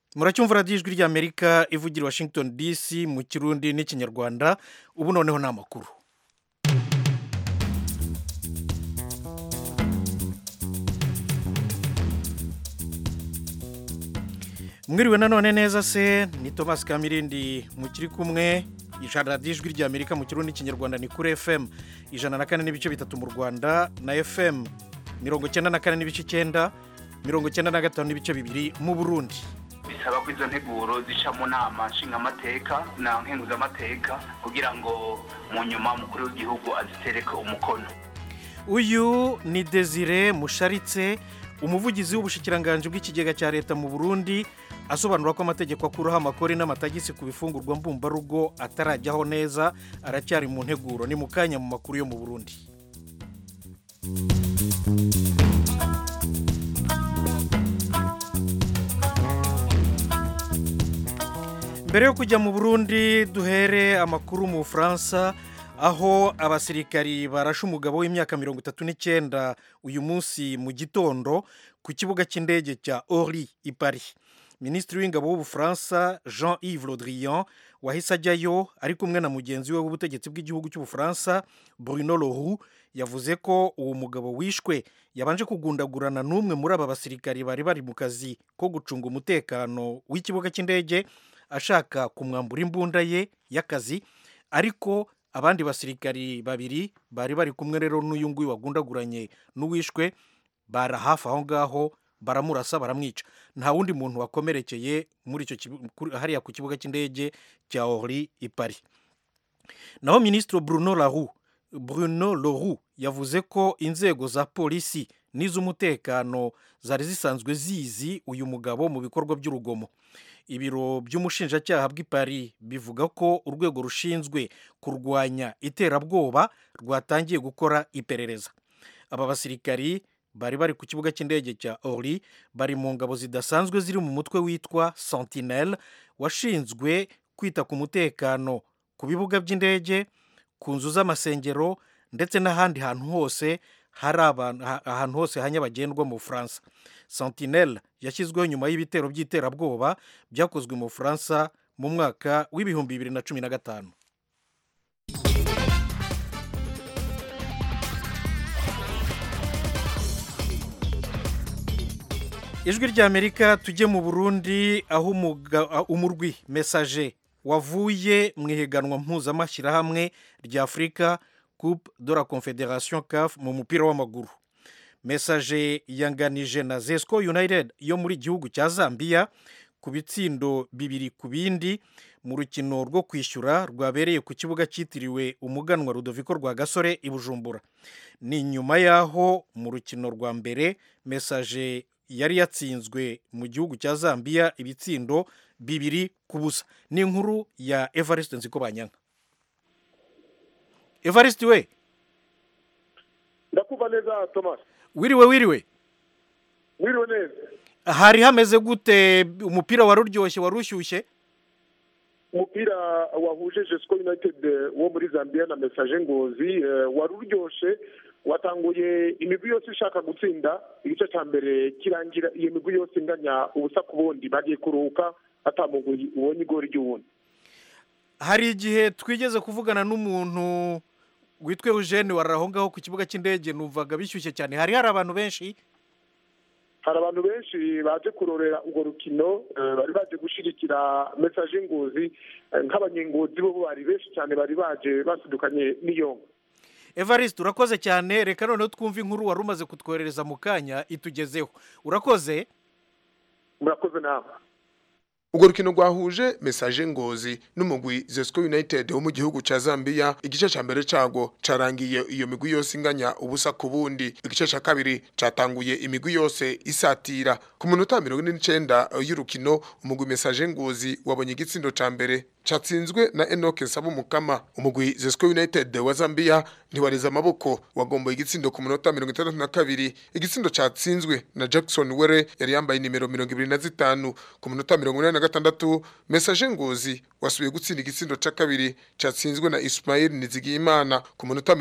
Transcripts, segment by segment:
muracyumva radiyo ijwi ry'amerika ivugira i washington dc mu kirundi n'ikinyarwanda ubu noneho ni amakuru mwiriwe nanone neza se ni thomas kamirindi mukiri kumwe ijana radiyo ijwi ry'amerika mu kirundi n'ikinyarwanda ni kuri fm ijana na kane n'ibice bitatu mu rwanda na fm mirongo icyenda na kane n'ibice icyenda mirongo icyenda na gatanu n'ibice bibiri mu burundi bisaba ko izo nteguro zica mu nama nshingamateka na nkenguzamateka kugira ngo mu nyuma umukuru w'igihugu azitereke umukono uyu ni desire musharitse umuvugizi w'ubushikiranganji bw'ikigega cya leta mu burundi asobanura ko amategeko akuraho amakori n'amatagisi ku bifungurwa mbumbarugo atarajyaho neza aracyari mu nteguro ni mu kanya mu makuru yo mu burundi mbere yo kujya mu burundi duhere amakuru mu bufaransa aho abasirikari barashe umugabo w'imyaka mirongo itatu n'icyenda uyu munsi mu gitondo ku kibuga cy'indege cya ori i paris minisitiri w'ingabo w'ubufaransa jean yves le drian wahise ajyayo ari kumwe na mugenzi we w'ubutegetsi bw'igihugu cy'ubufaransa bruno leroux yavuze ko uwo mugabo wishwe yabanje kugundagurana n'umwe muri aba basirikari bari bari mu kazi ko gucunga umutekano w'ikibuga cy'indege ashaka kumwambura imbunda ye y'akazi ariko abandi basirikari babiri bari bari kumwe rero n'uyu nguyu wagundaguranye n'uwishwe bara hafi aho ngaho baramurasa baramwica nta wundi muntu wakomerekeye muri icyo hariya ku kibuga cy'indege cya ori i paris naho minisitiri bruno Leroux bruno Leroux yavuze ko inzego za polisi n'iz'umutekano zari zisanzwe zizi uyu mugabo mu bikorwa by'urugomo ibiro by'umushinjacyaha bw'i paris bivuga ko urwego rushinzwe kurwanya iterabwoba rwatangiye gukora iperereza aba basirikari bari bari ku kibuga cy'indege cya ori bari mu ngabo zidasanzwe ziri mu mutwe witwa sentinel washinzwe kwita ku mutekano ku bibuga by'indege ku nzu z'amasengero ndetse n'ahandi hantu hose hari ahantu hose hanyabagendwa mu bufaransa sentinel yashyizweho nyuma y'ibitero by'iterabwoba byakozwe mu bufaransa mu mwaka w'ibihumbi bibiri na cumi na gatanu ijwi ry'amerika tujye mu burundi aho umurwi mesaje wavuye mu ihiganwa mpuzamashyirahamwe rya afurika coupe de la confederation caf mu mupira w'amaguru mesaje yanganije na zesco united yo muri gihugu cya zambia ku bitsindo bibiri ku bindi mu rukino rwo kwishyura rwabereye ku kibuga cyitiriwe umuganwa rudoviko rwa gasore i bujumbura ni nyuma y'aho mu rukino rwa mbere mesaje yari yatsinzwe mu gihugu cya zambia ibitsindo bibiri ku busa ni inkuru ya evariste nziko banyanka evariste we ndakumva neza thomas wiriwe wiriwe wiriwe neza hari hameze gute umupira wari uryoshye wari ushyushye umupira wahuje jesco united wo muri zambia na mesaje ngozi wari uryoshye watanguye imigwi yose ishaka gutsinda igice cya mbere kirangira iyo migwi yose inganya ubusa ku bundi bagiye kuruhuka atamugwi ubonye igori ry'ubundi hari igihe twigeze kuvugana n'umuntu witwa eugene wari aho ngaho ku kibuga cy'indege numvaga bishyushye cyane hari hari abantu benshi hari abantu benshi baje kurorera urwo rukino bari baje gushyigikira mesaje ngozi nk'abanyengozi bo bari benshi cyane bari baje basidukanye n'iyonga evariste urakoze cyane reka noneho twumve inkuru wari umaze kutwoherereza mu kanya itugezeho urakoze murakoze nawe urwo rukino rwahuje mesaje ngozi n'umugwi zesco united wo mu gihugu cya zambia igice cya mbere cyago carangiye iyo migwi yose inganya ubusa ku bundi igice cya kabiri catanguye imigwi yose isatira ku munota mirongo ine n'icenda y'urukino umugwi mesaje ngozi wabonye igitsindo ca mbere catsinzwe na Enoke Sabumukama umugwi Zesco United wa Zambia ntiwariza amaboko wagomboye igitsindo ku munota 62 igitsindo catsinzwe na Jackson Were yari yambaye nimero 25 ku munota 86 Message Ngozi wasubiye gutsinda igitsindo ca kabiri catsinzwe na Ismail Nizigiyimana ku munota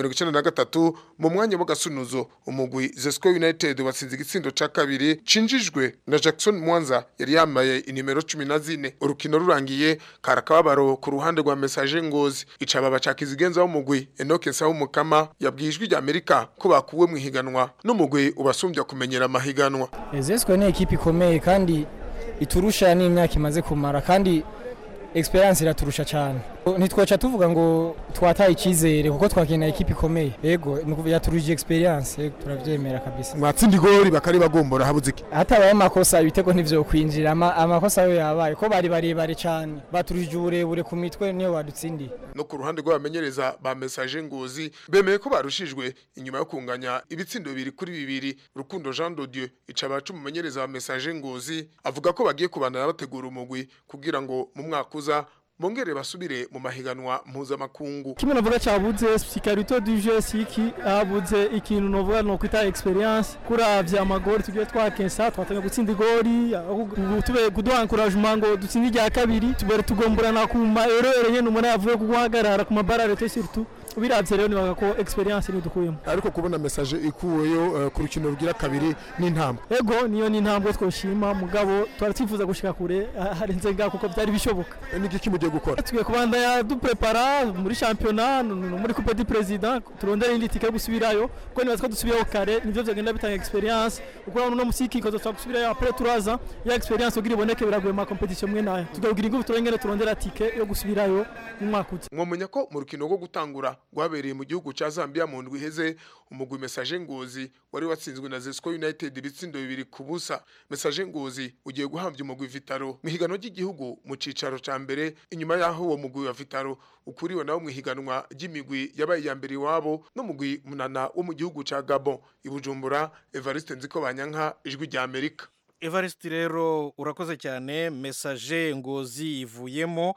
93 mu mwanya w'agasunuzo umugwi Zesco United watsinze igitsindo ca kabiri cinjijwe na Jackson Mwanza yari yambaye inimero 14 urukino rurangiye karakababaro ku ruhande rwa Message Ngozi icababa cakizigenza w'umugwi Enoke Sawumukama yabwijwe rya Amerika ko bakuwe mu higanwa n'umugwi ubasumbya kumenyera amahiganwa Zesco ni ekipi ikomeye kandi iturusha n'imyaka imaze kumara kandi experience iraturusha cyane ntitwaca tuvuga ngo twataye icyizere kuko twakina ekipi ikomeye yego yaturuje experience yego turavyemera kabisa mwatsinda igori bakari bagombora habuze iki hatabaye amakosa ibitego ntivyo kwinjira ama, amakosa yo yabaye ko bari barebare cyane baturuje uburebure ku mitwe niyo badutsindiye no ku ruhande rw'abamenyereza ba message ngozi bemeye ko barushijwe inyuma yo kunganya ibitsindo bibiri kuri bibiri rukundo Jean de Dieu icabacu umumenyereza wa message ngozi avuga ko bagiye kubandana bategura umugwi kugira ngo mu mwaka uza bongere basubire mu mahiganwa mpuzamakungu kimwe navuga cyabuze sikarito du jeu siki habuze ikintu novuga no kwita experience kuravya amagori tugiye twakensa twatanga gutsinda igori tube kuduha encouragement ngo dutsinde irya kabiri tubere tugomborana ku ma erreur nyene umuntu yavuye kuguhagarara ku mabarare te surtout biravye rero nibaga ko experience ni dukuyemo ariko kubona message ikuweyo uh, ku rukino rugira kabiri n'intambwe ego niyo ni intambwe twoshima mugabo twaratifuza gushika kure harenze nga kuko byari bishoboka n'igiki mugiye gukora tugiye kubandanya duprepara muri championnat muri coupe du président turondera indi tike yo gusubirayo kuko nibaza ko dusubiyeho kare nivyo vyogenda bitanga experience kuko no musiki ko dutsa gusubirayo après 3 ans ya experience ugira iboneke biragoye ma competition mwe nayo tugagira ingufu turengere turondera tike yo gusubirayo mu mwaka uza mwomenya ko mu rukino rwo gutangura rwabereye mu gihugu ca Zambia mu ndwi iheze umugwi message ngozi wari watsinzwe na Zesco United ibitsindo bibiri ku busa message ngozi ugiye guhamvya umugwi Vitaro mu higanwa ry'igihugu mu cicaro ca mbere inyuma yaho uwo mugwi wa Vitaro ukuriwe nawo mu higanwa ry'imigwi yabaye ya mbere iwabo no mugwi munana wo mu gihugu ca Gabon ibujumbura Evariste Nziko Banyanka ijwi rya Amerika Evariste rero urakoze cyane message ngozi ivuyemo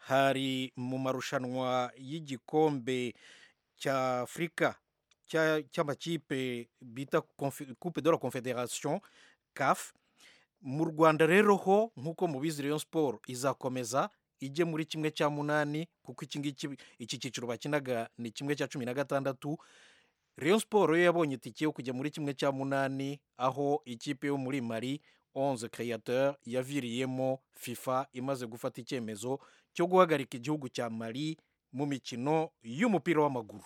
hari mu marushanwa y'igikombe cya Afrika cy'amakipe bita coupe de la confederation CAF mu Rwanda rero ho nk'uko mubizi Rayon Sport izakomeza ijye muri kimwe cya munani kuko iki ngiki iki cyiciro bakinaga ni kimwe cya cumi na gatandatu Rayon Sport yo yabonye itike yo kujya muri kimwe cya munani aho ikipe yo muri Mali 11 créateur yaviriyemo FIFA imaze gufata icyemezo cyo guhagarika igihugu cya Mali mu mikino y'umupira w'amaguru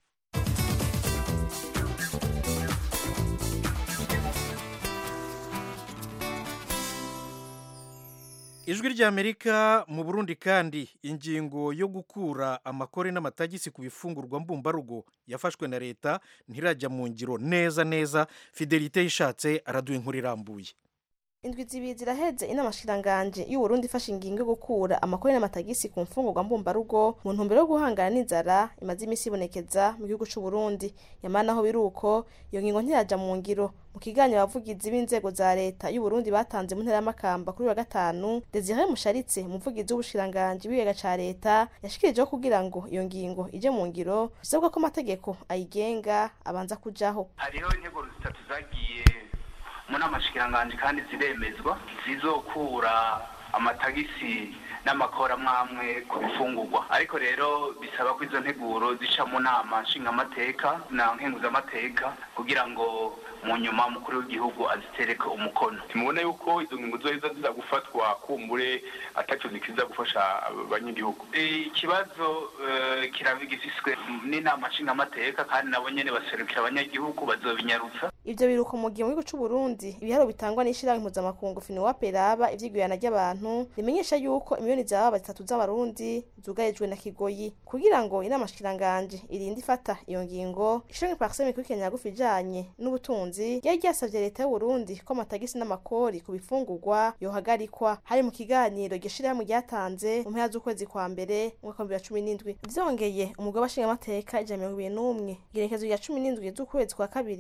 ijwi ry'amerika mu burundi kandi ingingo yo gukura amakore n'amatagisi ku bifungurwa mbumbarugo yafashwe na leta ntirajya mu ngiro neza neza fidelite yishatse araduha inkuru irambuye indwi zibiri ziraheze inama shiranganje y'uburundi ifashe ingingo yo gukura amakori n'amatagisi ku mfungurwa mbumbarugo mu ntumbero yo guhangana n'inzara imaze iminsi ibonekeza mu gihugu c'uburundi nyamara naho biri uko iyo ngingo ntiraja mu ngiro mu kiganiro abavugizi b'inzego za leta y'uburundi batanze mu ntara y'amakamba kuri wa gatanu desire musharitse umuvugizi w'ubushiranganje w'ibiyaga ca leta yashikirijeho kugira ngo iyo ngingo ije mu ngiro bisabwa ko amategeko ayigenga abanza kujaho hariho intego zitatu zagiye mu nama shikiranganje kandi ziremezwa zizokura amatagisi n'amakora mwamwe ku bifungurwa ariko rero bisaba ko izo nteguro zica mu nama nshingamateka na nkenguzamateka kugira ngo mu nyuma umukuru w'igihugu azitereke umukono timubona yuko izo ngingo zoheza ziza gufatwa kumbure ataco zikiza gufasha abanyagihugu ikibazo kirabigifiswe n'inama nshingamateka kandi nabo nyene baserukira abanyagihugu bazobinyarutsa ivyo biruko mu gihe mu gihugu c'uburundi ibiharo bitangwa n'ishirahamwe mpuzamakungu finiwape raba ivyigwirana ry'abantu rimenyesha yuko imiliyoni zaba zitatu z'abarundi zugarijwe na kigoyi kugira ngo inama shikiranganje irinde ifata iyo ngingo ishirahamwe parseme ikurikirana yagufi ijanye n'ubutunzi ryari ryasavye leta y'uburundi ko amatagisi n'amakori ku bifungurwa yohagarikwa hari mu kiganiro iryo shirahamwe ryatanze mu mpera z'ukwezi kwa mbere umwaka wa bibiri na cumi n'indwi vyongeye umugabo w'abashingamateka ijana mirongo ibiri n'umwe igerekezo rya cumi n'indwi z'ukwezi kwa kabiri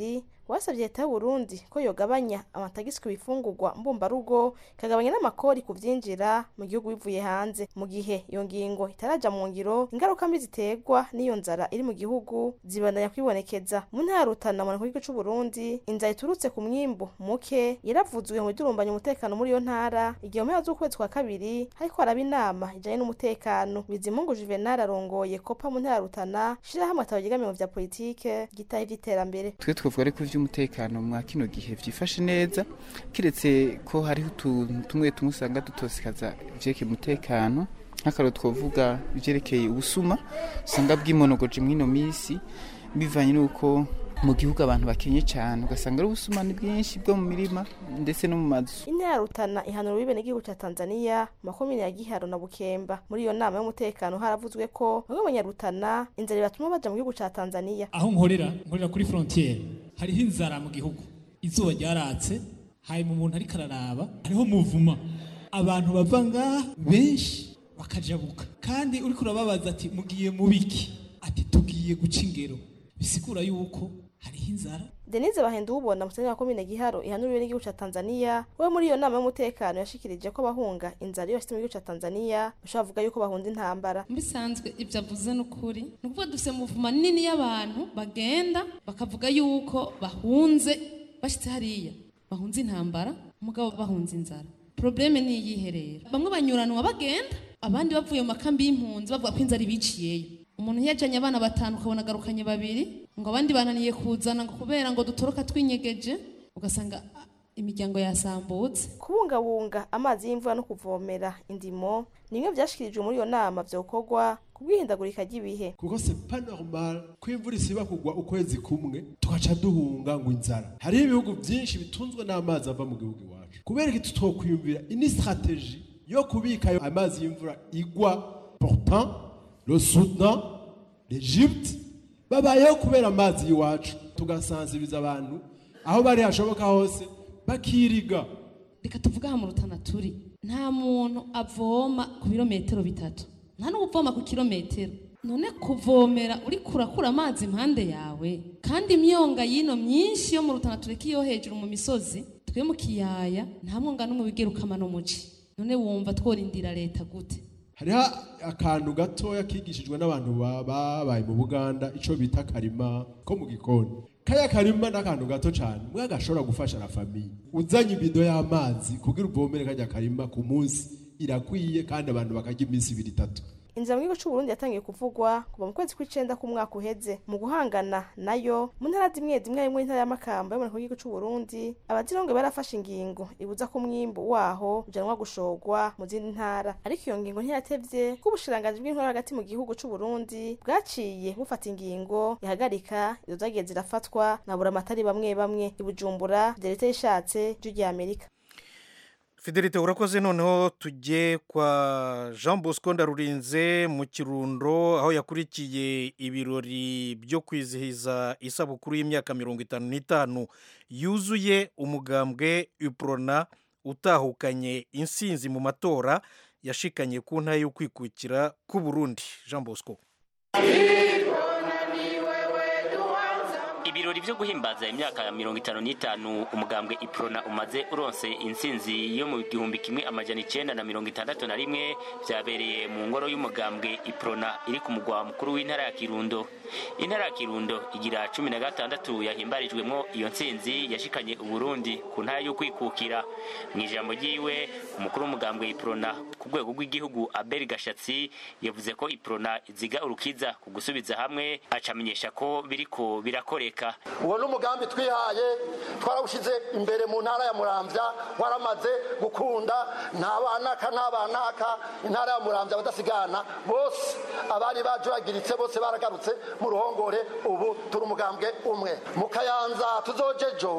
wasabye leta y'u Burundi ko yogabanya amatagisi ku bifungurwa mbumbarugo ikagabanya n'amakori ku vyinjira mu gihugu bivuye hanze mu gihe iyo ngingo itaraja mu ngiro ingaruka mbi ziterwa n'iyo nzara iri mu gihugu zibandanya kwibonekeza mu ntara ya Rutana mu gihugu c'u Burundi inzara iturutse ku mwimbu muke yaravuzwe mu bidurumbanya umutekano muri iyo ntara igihe mu mpera z'ukwezi kwa kabiri hariko haraba inama ijanye n'umutekano bizimungu juvenal arongoye kopa mu ntara ya Rutana shirahamwe atabo ryegamiye mu vya politike gitaye ivy'iterambere twe twavuga ariko ivy'umutekano mwa kino gihe vyifashe neza kiretse ko hariho utuntu tumwe tumwe usanga dutosikaza ivyerekeye umutekano nk'akarero twavuga ivyerekeye ubusuma usanga bwimonogoje mw'ino misi bivanye n'uko mu gihugu abantu bakenye cyane ugasanga ari ubusumani bwinshi bwo mu mirima ndetse no mu mazu intara ya Rutana ihanura ubibe n'igihugu ca Tanzania makomine ya Giharo na Bukemba muri iyo nama y'umutekano haravuzwe ko bamwe mu banyarutana inzara ibatuma baja mu gihugu ca Tanzania aho nkorera nkorera kuri frontiere hariho inzara mu gihugu izuba ryaratse hanyuma umuntu ariko araraba hariho muvuma abantu bava ngaha benshi bakajabuka kandi uriko urababaza ati mugiye mu biki ati tugiye guca ingero bisigura yuko hariho inzara Denise Bahenda ubona musenyi wa komine Giharo ihanuriwe n'igihugu ca Tanzania we muri iyo nama y'umutekano yashikirije ko bahunga inzara iyo mu gihugu ca Tanzania bashobora kuvuga yuko bahunze intambara bisanzwe ibyo avuze n'ukuri ni ukuvuga dufite muvuma nini y'abantu bagenda bakavuga yuko bahunze bashitse hariya bahunze intambara umugabo bahunze inzara probleme ni iyihe rero bamwe banyuranwa bagenda abandi bavuye mu makambi y'impunzi bavuga ko inzara ibiciyeyo umuntu yajanye abana batanu ukabona agarukanye babiri ngo abandi bananiye kuzana ngo kubera ngo dutoroka twinyegeje ugasanga ah, imiryango yasambutse kubungabunga amazi y'imvura no kuvomera indimo ni bimwe vyashikirijwe muri iyo nama vyokorwa ku bwihindagurika ry'ibihe kuko c'est pas normal ko imvura isiba kugwa ukwezi kumwe tugaca duhunga ngo inzara hariho ibihugu byinshi bitunzwe n'amazi ava mu gihugu iwacu kubera iki tutokwiyumvira ini strategie yo kubika ayo amazi y'imvura igwa pourtant le Soudan l'Egypte babayeho kubera amazi y'iwacu tugasanziriza abantu aho bari hashoboka hose bakiriga reka tuvuge aha mu rutana turi nta muntu avoma ku birometero bitatu nta n'uvoma ku kirometero none kuvomera uri kurakura amazi impande yawe kandi imyonga y'ino myinshi yo mu rutana tureka iyo hejuru mu misozi twe mu kiyaya nta mwonga n'umwe wigera ukamana umuci none wumva tworindira leta gute hariho akantu gatoya kigishijwe n'abantu ba- babaye mu buganda ico bita karima ko mu gikoni kaya karima n'akantu gato cyane mwe gashobora gufasha na famiye uzanye ibido y'amazi kugira uvomere kajya karima ku munsi irakwiye kandi abantu bakarya iminsi ibiri itatu inzira mu gihugu c'u Burundi yatangiye kuvugwa kuva mu kwezi kw'icenda k'umwaka uheze mu guhangana nayo mu ntara zimwe zimwe harimwo intara y'amakamba yo mu gihugu c'u Burundi abazirongo barafashe ingingo ibuza ko umwimbu waho ujanwa gushorwa mu zindi ntara ariko iyo ngingo ntiyatevye ko ubushiranganji bw'intwara hagati mu gihugu c'u Burundi bwaciye bufata ingingo ihagarika izo zagiye zirafatwa na buramatari bamwe bamwe i Bujumbura leta yishatse ijwi rya Amerika fidelite urakoze noneho tujye kwa jean bosco ndarurinze mu kirundo aho yakurikiye ibirori byo kwizihiza isabukuru y'imyaka mirongo itanu n'itanu yuzuye umugambwe uprona utahukanye insinzi mu matora yashikanye ku ntara yo kwikukira k'u burundi jean bosco ibirori byo guhimbaza imyaka ya mirongo itanu n'itanu umugambwe iprona umaze uronse intsinzi yo mu gihumbi kimwe amajana icenda na mirongo itandatu na rimwe vyabereye mu ngoro y'umugambwe iprona iri ku mugwa mukuru w'intara ya kirundo intara ya kirundo igira cumi na gatandatu yahimbarijwemwo iyo ntsinzi yashikanye uburundi ku ntara y'ukwikukira mu ijambo ryiwe umukuru w'umugambwe iprona ku rwego rw'igihugu abel gashatsi yavuze ko iprona iziga urukiza ku gusubiza hamwe acamenyesha ko biriko birakoreka uwo ni umugambi twihaye twarawushyize imbere mu ntara ya muramvya waramaze gukunda ntabanaka ntabanaka intara ya muramvya abadasigana bose abari bajuragiritse bose baragarutse mu ruhongore ubu turi umugambwe umwe mu kayanza tuzojejo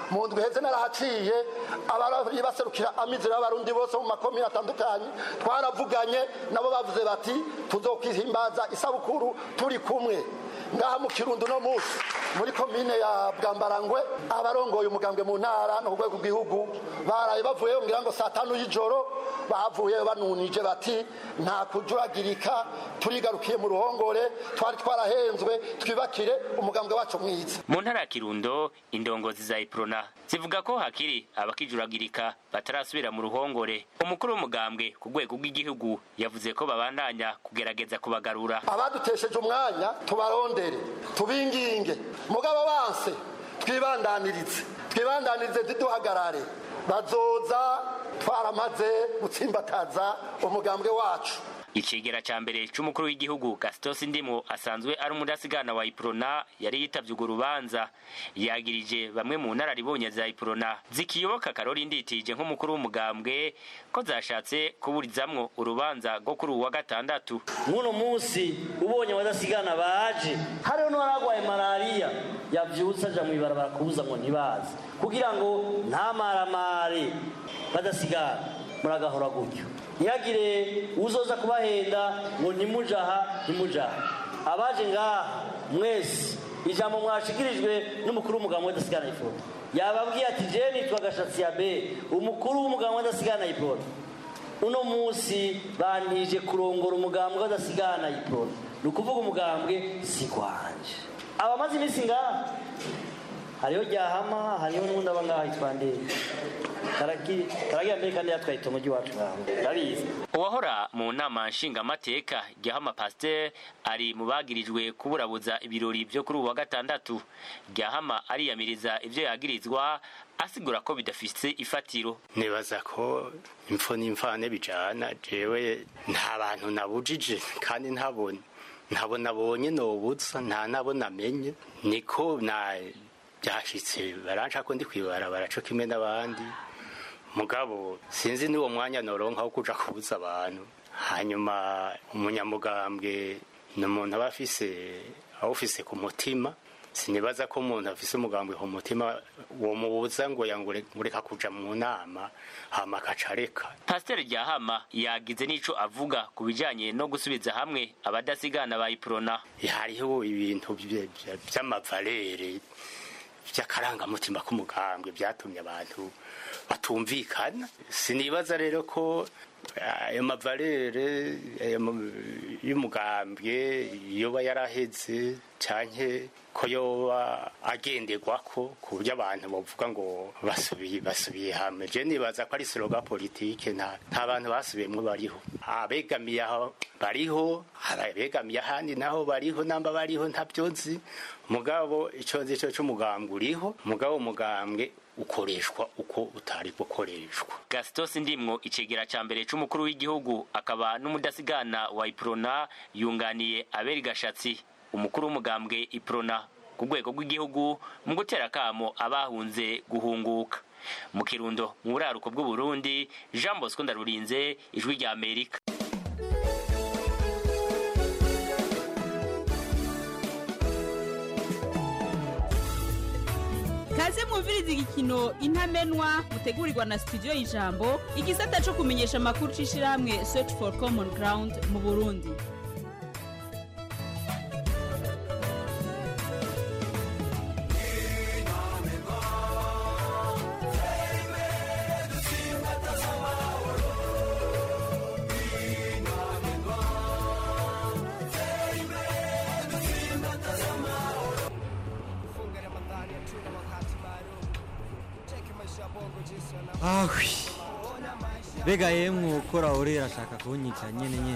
mu ndwi heze narahaciye abari baserukira amizero y'abarundi bose mu makomine atandukanye twaravuganye nabo bavuze bati tuzokwihimbaza isabukuru turi kumwe ngaha mu kirundo no munsi muri komine ya bwambarangwe abarongoye umugambwe mu ntara no ku rwego rw'igihugu baraye bavuyeyo ngira ngo saa tanu y'ijoro bavuye banunije bati nta kujuragirika turigarukiye mu ruhongore twari twarahenzwe twibakire umugambwe wacu mwiza mu ntara ya kirundo indongozi za iprona zivuga ko hakiri abakijuragirika batarasubira mu ruhongore umukuru w'umugambwe ku rwego rw'igihugu yavuze ko babandanya kugerageza kubagarura abadutesheje umwanya tubarondere tubinginge mugabo banse twibandanirize twibandanirize ntiduhagarare bazoza twaramaze gutsimbataza umugambwe wacu icegera ca mbere c'umukuru w'igihugu gastos ndimo asanzwe ari umudasigana wa iprona yari yitavye urwo rubanza yagirije bamwe mu nararibonye za iprona zikiyoboka karori nditije nk'umukuru w'umugambwe ko zashatse kuburizamwo urubanza rwo kuri uwa gatandatu nk'uno munsi ubonye abadasigana baje hariho n'uwaragwaye malariya yavyutse aja mw'ibarabara kubuza ngo ntibaze kugira ngo ntamaramare badasigana muragahora gutyo ntihagire uzoza kubahenda ngo ntimujaha ntimujaha abaje ngaha mwese ijambo mwashikirijwe n'umukuru w'umugabo w'adasigana ifoto yababwiye ati je nitwa gashatsi ya be umukuru w'umugabo w'adasigana ifoto uno munsi bantije kurongora umugambwe w'adasigana ifoto ni ukuvuga umugambwe si kwanje abamaze iminsi ngaha hariho ryahama hariho n'ubundi aba ngaha yitwa ndende karagira mbere kandi yatwaye itomo ry'iwacu ngaho ndabizi uwahora mu nama nshingamateka ryahama pasteur ari mu bagirijwe kuburabuza ibirori vyo kuri ubu wa gatandatu ryahama ariyamiriza ivyo yagirizwa asigura ko bidafise ifatiro nibaza ko impfu n'imfane bijana jewe nta bantu nabujije kandi ntabona ntabo nabonye nobuza nta nabo namenye niko na byashitse baranca ko ndi kwibarabara co kimwe n'abandi mugabo sinzi n'uwo mwanya noronka wo kuja kubuza abantu hanyuma umunyamugambwe ni umuntu aba afise awufise ku mutima sinibaza ko umuntu afise umugambwe ku mutima uwo mubuza ngo yangureka kuja mu nama hama akaca areka pasiteri ryahama yagize n'ico avuga ku bijanye no gusubiza hamwe abadasigana ba iprona hariho ibintu vy'amavalere vy'akarangamutima k'umugambwe vyatumye abantu batumvikana sinibaza rero ko ayo mavalere y'umugambwe yoba yaraheze canke ko yoba agenderwako ku buryo abantu bavuga ngo basubiye basubiye hamwe je nibaza ko ari sloga politike nta nta bantu basubiyemwo bariho abegamiye aho bariho abegamiye ahandi naho bariho namba bariho ntavyo nzi mugabo ico nzi co c'umugambwe uriho mugabo umugambwe ukoreshwa uko utari gukoreshwa gastos ndimwo icegera ca mbere c'umukuru w'igihugu akaba n'umudasigana wa iprona yunganiye aberi gashatsi umukuru w'umugambwe iprona ku rwego rw'igihugu mu gutera akamo abahunze guhunguka mu kirundo mu buraruko bw'uburundi jean bosco ndarurinze ijwi rya amerika kaze mwumviriza igikino intamenwa mutegurirwa na studio y'ijambo igisata cyo kumenyesha amakuru c'ishirahamwe search for common ground mu burundi ahwi mbega yemwe ukora urera ashaka kunyica nyene nyene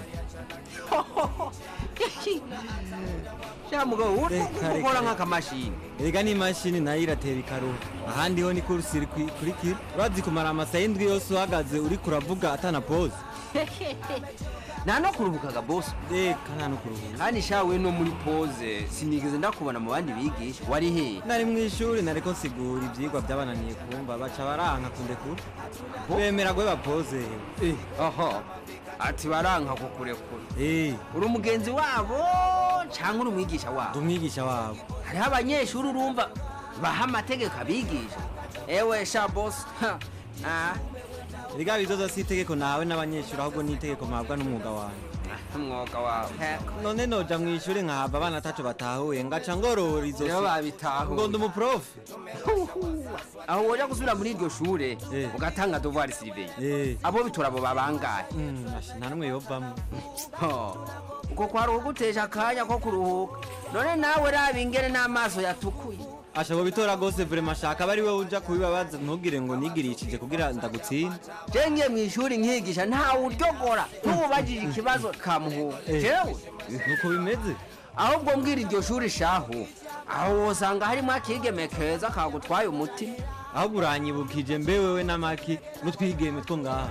sha mugabo ukora nk'akamashini erega n'imashini nayo iratera ikaruha ahandi ho ni kurusiri kurikira urazi kumara amasaha y'indwi yose uhagaze uriko uravuga atana pose nta no kuruhukaga bosi reka nta no kuruhuka kandi shawe no muri pose sinigeze ndakubona mu bandi bigisha wari he nari mu ishuri nariko nsigura ivyigwa vyabananiye kumva baca baranka kundekura bemera gwe pose eh aha ati baranka kukurekura eh uri umugenzi wabo canke uri umwigisha wabo ndi umwigisha wabo hariho abanyeshuri urumva baha amategeko abigisha ewe sha boss Ha. Ah, riga bizoza si itegeko nawe n'abanyeshuri ahubwo ni itegeko mpabwa n'umwuga wawe umwuga wawe none noja mu ishuri nkahava abana ataco batahuye ngaca ngorora izo Rero babitahuye. ngo ndi umuprofe aho woja gusubira muri iryo shure ugatanga devoir surveille abo bitora abo babangaye nta n'umwe yovamwo uko kwari ugutesha akanya ko kuruhuka none nawe raba ingene n'amaso yatukuye ashaka bitora gose vrema shaka bari we uja kubibabaza ntugire ngo nigirishije kugira ndagutsinde je ngiye mu ishuri nkigisha ntawe uryogora n'ububajije ikibazo kamuhuga Eh. jewe nuko bimeze ahubwo mbwira iryo shuri shahu aho wosanga harimo akigeme keza kagutwaye umutima ahubwo uranyibukije mbe wewe n'amaki n'utwigeme two ngaha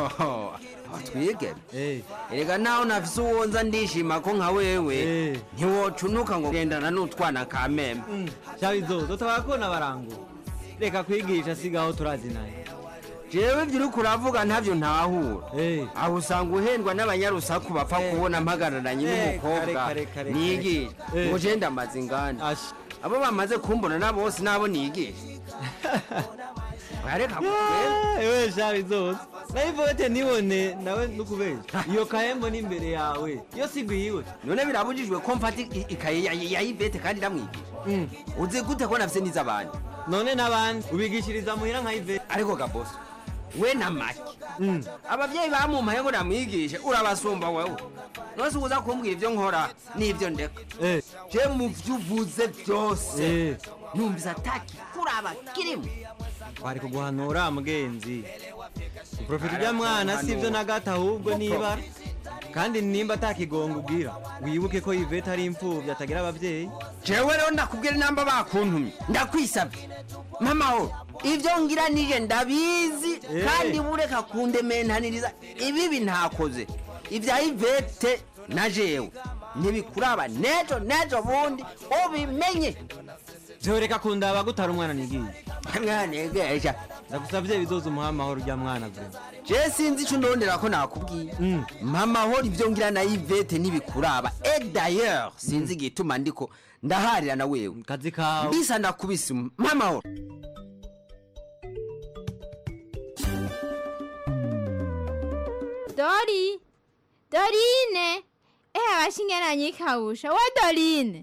twigeme erega naho nafise uwonza ndishima ko nka wewe ntiwocunuka ngo gendana n'utwana ka meme shabizozo tabakona barangura reka kwigisha sigaho turazinaye jewe ibyo uriko uravuga ntavyo ntahura aho usanga uhendwa n'abanyarusaku bapfa kubona mpagararanye n'umukobwa kare, kare, nigisha Eh. ngo je ndamaze inganda abo bamaze kumbona na bose nabo nigisha bareka kugenda ewe shabizozo nayivote nibone nawe nukubesha iyo kahembo n'imbere yawe yo sigwiwe none birabujijwe ko mfata i- ikaye ya- ya ivete kandi ndamwigisha uzi gute ko nafise n'iz'abandi none n'abandi ubigishiriza muhira nka ivete ariko gabosi we na make abavyeyi bamumpaye ngo namwigishe urabasumba wewe nose uza kumbwira ivyo nkora n'ivyo ndeka je mu vyo uvuze vyose numvise ataki kuraba kirimo bari kuguhanura mugenzi uprofita ujya mwana si ibyo na gato ahubwo niba kandi nimba atakigongo ubwira wibuke ko ivete ari imfubyi atagira ababyeyi jewe rero ndakubwira inamba bakuntumye ndakwisabye mamaho ivyo ngira nije ndabizi Eh. kandi bureka kundementaniriza ibibi ntakoze ivya ivete na jewe ntibikuraba nejo nejo bundi ubimenye byoreka kundaba gutara umwana nigiye mwanegesha ndagusabye bizoza umuha amahoro ujya mwana vure je sinzi ico ndondera ko nakubwiye mamahoro ivyo ngira na ivete ntibikuraba e d'ailleurs sinzi igituma ndiko ndaharira na wewe kazi kawe mbisa ndakubise mamahoro Dori! Dorine! Eh, abashingeranye ikawusha. Wa Dorine!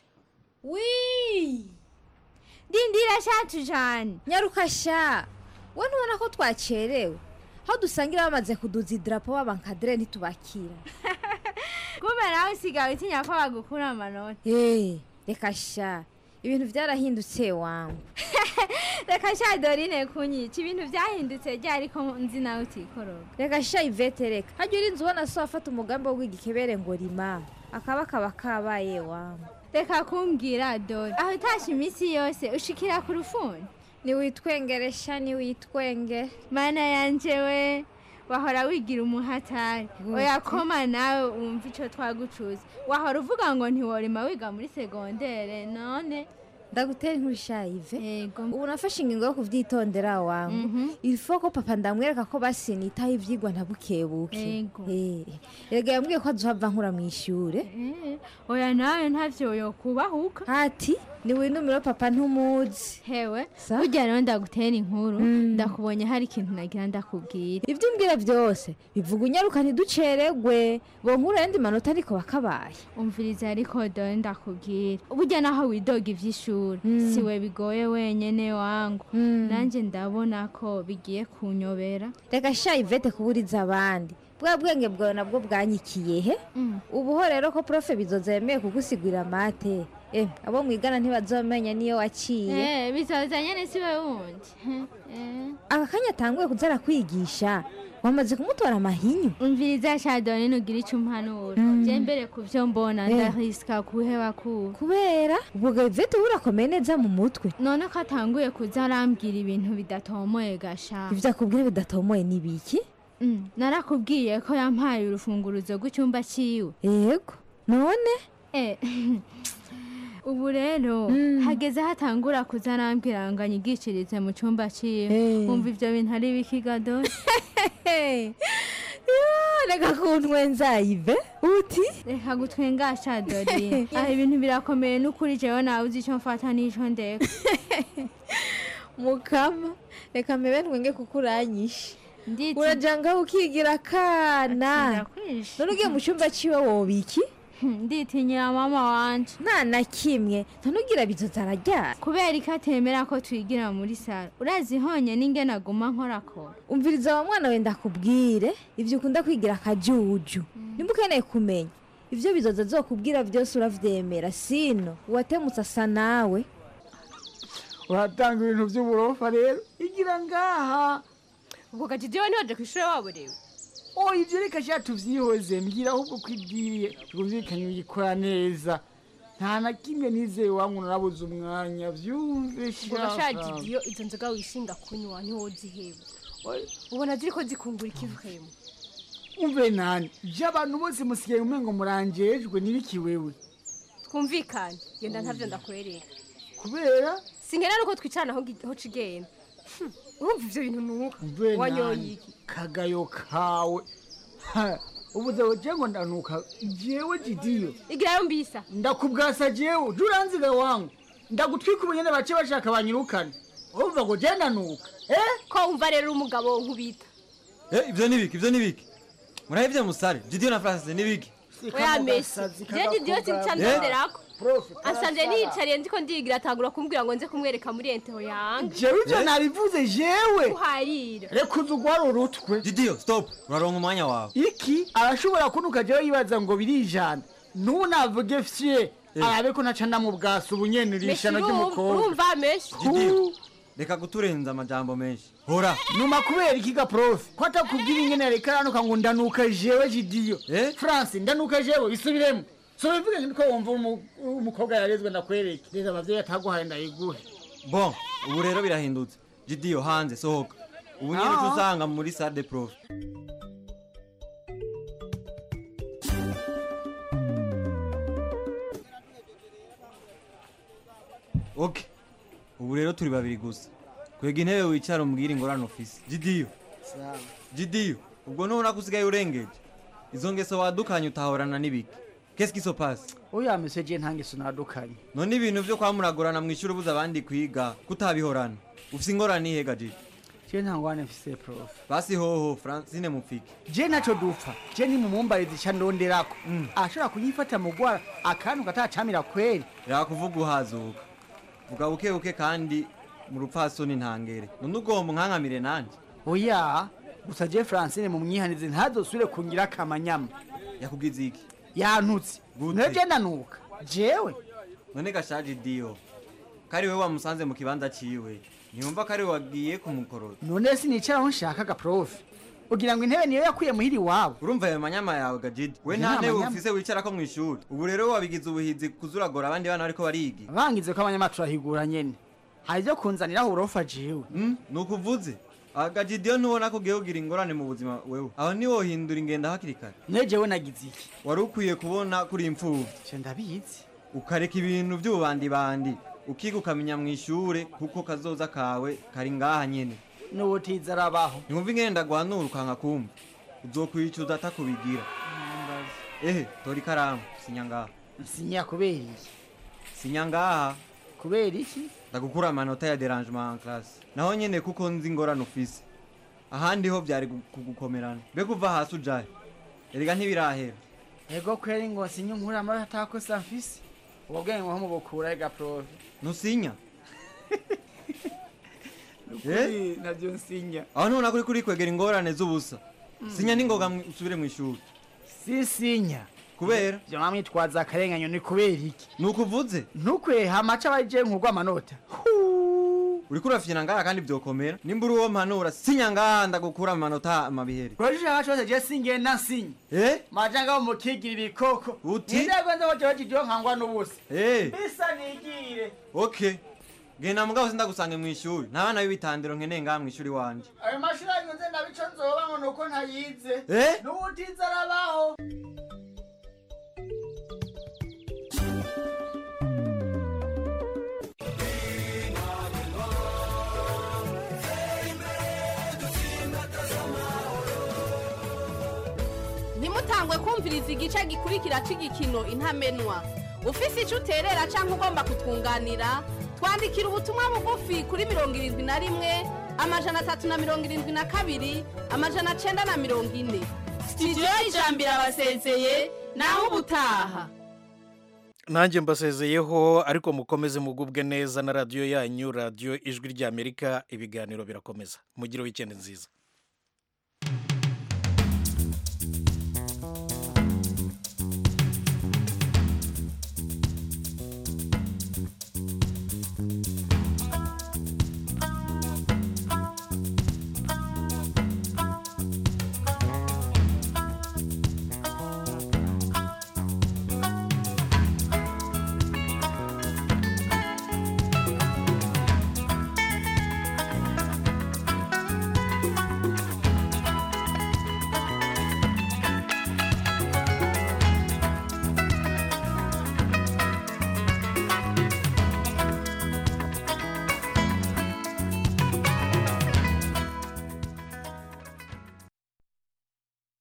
wi Dindira shacu jane. nyaruka sha we ntubona ko twacerewe aho dusangira bamaze kuduza idarapo b'abankadire ntitubakira Kumbe nawe usigaye utinya ko bagukura amanota. Eh, reka sha ibintu byarahindutse wangu Reka sha Dorine kunyica ibintu byahindutse ryari ko nzi nawe utikoroga. reka sha ivete reka hajya urinze ubona so afata umugambi wo kwiga ikebere ngo rima akaba kaba kabaye wangu Reka kumbwira Dori. Aho utashe iminsi yose ushikira ku rufuni. niwitwengere sha niwitwenge Mana yanje we. wahora wigira umuhatari oya koma nawe wumva ico twagucuza wahora uvuga ngo ntiworima wiga muri segondere none ndagutera inkuru shayive ubu nafashe ingingo yo kuvyitondera wangu ilfo ko papa ndamwereka ko basinitaho ivyigwa ntabukebuke Eh, erega yambwiye ko azohava nkura mw'ishure Eh, oya nawe ntavyo yokubahuka ati niwinumiro papa ntumuzi hewe burya rero ndagutera inkuru ndakubonye hari ikintu nagira ndakubwira ivyo umbwira vyose bivuga unyaruka ntiduceregwe bonkura yandi manota ariko bakabaye umviriza ariko dore ndakubwira burya naho widoga ivy'ishuri siwe bigoye wenyene wangu nanje ndabona ko bigiye kunyobera reka sha ivete kuburiza abandi bwa bwenge bwawe nabwo bwanyikiye he ubuho rero ko profe bizoza yemeye kugusigurira mate eh abo mwigana ntibazomenya niyo waciye Eh, bizoza nyene siwe wundi Eh. aka kanya atanguye kuza arakwigisha wamaze kumutora amahinyu umviriza shadone nugira ico umpanura je mbere ku vyo mbona Eh. ndarisika kuheba kuba kubera ubwo ivete urakomeye neza mu mutwe none ko atanguye kuza arambwira ibintu bidatomoye gasha ivyo akubwira bidatomoye ni biki Mm, narakubwiye ko yampaye urufunguruzo rw'icyumba ciwe yego none Eh, ubu rero hageze hatangura kuza arambwira ngo anyigishirize mu cyumba ciwe wumva ivyo bintu ari bikigado reka kuntwenza ive uti reka gutwengasha dori aha ibintu birakomeye n'ukuri jewe nawe uzi ico mfata n'ico ndeka mukama reka mpebe ntwenge kuko uranyishe uraja ngaho ukigira akana none ugiye mu cyumba ciwe wobiki nditinyira mama wanje nta na kimwe ntunugira bizoza araryara kubera ko atemera ko twigira muri saro urazi honye n'ingene aguma nkorakora umviriza wa mwana wenda akubwire ibyo ukunda kwigira akajuju nimba ukeneye kumenya ibyo bizoza zokubwira byose uravyemera sino uwatemutse asa nawe uratanga ibintu by'uburofa rero igira ngaha ubwo gajidi we ntiwaje ku ishuri waborewe oh ibyo reka sha tuvyihoze mbwira ahubwo ko ibwiye twumvikanye uyikora neza nta na kimwe nizeye wangu narabuze umwanya vyumve ubwo gashaje iyo izo nzoga wishinga kunywa ntiwoziheba ubona ziriko zikungura ikivukemo umve nani je abantu bose musigaye umengo murangejwe nibiki wewe twumvikane genda ntavyo ndakwereka kubera sinkenera uko twicarana aho gi- aho cigenda Hmm, urumva ivyo bintu nuka umve wanyoye nani iki kagayo kawe Ha, ubuze weje ngo ndanuka jewe jidiyo igirayo mbisa ndakubwasa jewe juranziga wangu ndagutwika ubunyene bace bashaka banyirukane urumva ngo je ndanuka eh ko wumva rero umugabo nkubita Eh, ivyo nibiki ivyo nibiki murahevye musare jidiyo na francis nibiki oya mesi jeje diyo sinca ndonderako ansanje niyicariye ndiko ndigira atangura kumbwira ngo nze kumwereka muri enteho yange jewe ivyo nabivuze jewe uharira reka uzi ugwara urutwe jidiyo stop uraronka umwanya wawe iki arashobora kunuka jewe yibaza ngo birijana ntunavuge fye arabe ko naca ndamubwasa ubunyene irishano ry'umukobwa urumva mesi jidiyo reka guturenza amajambo menshi hora numa kubera ikiga profe ko atakubwira ingene yareka aranuka ngo ndanuka jewe jidiyo france ndanuka jewe bisubiremo so bivuge nko wumva umu- umukobwa yarezwe ndakwereke rero abavyeyi ataguhaye ndayiguhe bon ubu rero birahindutse jidiyo hanze sohoka ubu nyine uca Ah. usanga muri sale de prof ok ubu rero turi babiri gusa kwega intebe wicara umbwira ingorane ufise jidiyo jidiyo ubwo nubona ko usigaye urengeje izo ngeso wadukanye utahorana n'ibiki qu'est-ce qui se passe oya mese je nta ngeso nadukanye none ibintu vyo kwamuragurana mu ishuri ubuza abandi kwiga kutabihorana ufise ingorane ihega jidi je nta ngwane mfise profe basi hoho francine mupfike je naco dupfa je ni mumumbarizi ica ndonderako ashobora kunyifata mu gwara akantu katacamira kweri yakuvuga uhazuka vuga buke buke kandi mu rupfasoni ntangere none ugomba unkankamire nanje oya gusa je francine mu mwihanizi ntazosubire kungira akamanyama yakubwiza iki yantutse nayo je ndanuka jewe none gashaje diyo kari we wamusanze mu kibanza ciwe ntiyumva ko ari we wagiye kumukorora none sinicara aho nshakaga profe ugira ngo intebe niyo yakuye muhiri iwabo urumva ayo manyama yawe gajidi we Nta nta ntebe manyama. ufise wicarako mu ishuri ubu rero wabigize ubuhizi kuzuragora abandi bana bariko bariga bangize ko abanyama turahigura nyene hari ivyo kunzaniraho uburofa jewe ni ukuvuze agajidiyo ntubona ko ugiye kugira ingorane mu buzima wewe aho ntiwohindura ingendo hakiri kare ne jewe nagize iki wari ukwiye kubona kuri imfuvyi ndabizi ukareka ibintu by'ububandibandi ukiga ukamenya mu ishure kuko kazoza kawe kari ngaha nyene n'ubutiza arabaho ntiwumva ingene ndaguhanura ukanka kumva uzokwicuza atakubigira ehe tora ikaramu sinya ngaha sinya kubera iki sinya ngaha kubera iki ndagukura amanota ya derangement en classe naho nyene kuko nzi ingorane ufise ahandi ho vyari gu- kugukomerana mbega uva hasi ujahe erega ntibirahera ego kweri ngo sinye nkura amara atakosa mfise ubwo bwenge ngo mubukura ega profe ntusinya Nukuri navyo nsinya aho ntubona kuri kuri kwegera ingorane z'ubusa sinya n'ingoga mwi- usubire mu ishuri sisinya kubera vyo mwamwitwaza akarenganyo ni kubera iki nukuvuze ntukweha amaca abaje nkugwa amanota uriko urafyina ngaha kandi vyokomera nimba uri uwo mpanura sinya ngaha ndagukura amanota amabihere kurajisha cose je singenda nsinya eh maja ngaho mukigira ibikoko Uti? nindego nzo boje bajijo nkangwa n'ubusa eh bisa nigire okay genda mugabo sindagusange mu ishuri nta bana b'ibitandiro nkeneye ngaha mu ishuri wanje ayo mashuri ari nze ndabico nzoba ngo nuko ntayize Eh? n'ubutiza arabaho ntimutangwe kumviriza igice gikurikira cy'igikino intamenwa ufise icyo uterera cyangwa ugomba kutwunganira twandikira ubutumwa bugufi kuri mirongo irindwi na rimwe amajana atatu na mirongo irindwi na kabiri amajana cyenda na mirongo ine sitidiyo y'ijambo irabasezeye naho ubutaha nanjye mbasezeyeho ariko mukomeze mugubwe neza na radiyo yanyu radiyo ijwi ry'amerika ibiganiro birakomeza mugire wikendi nziza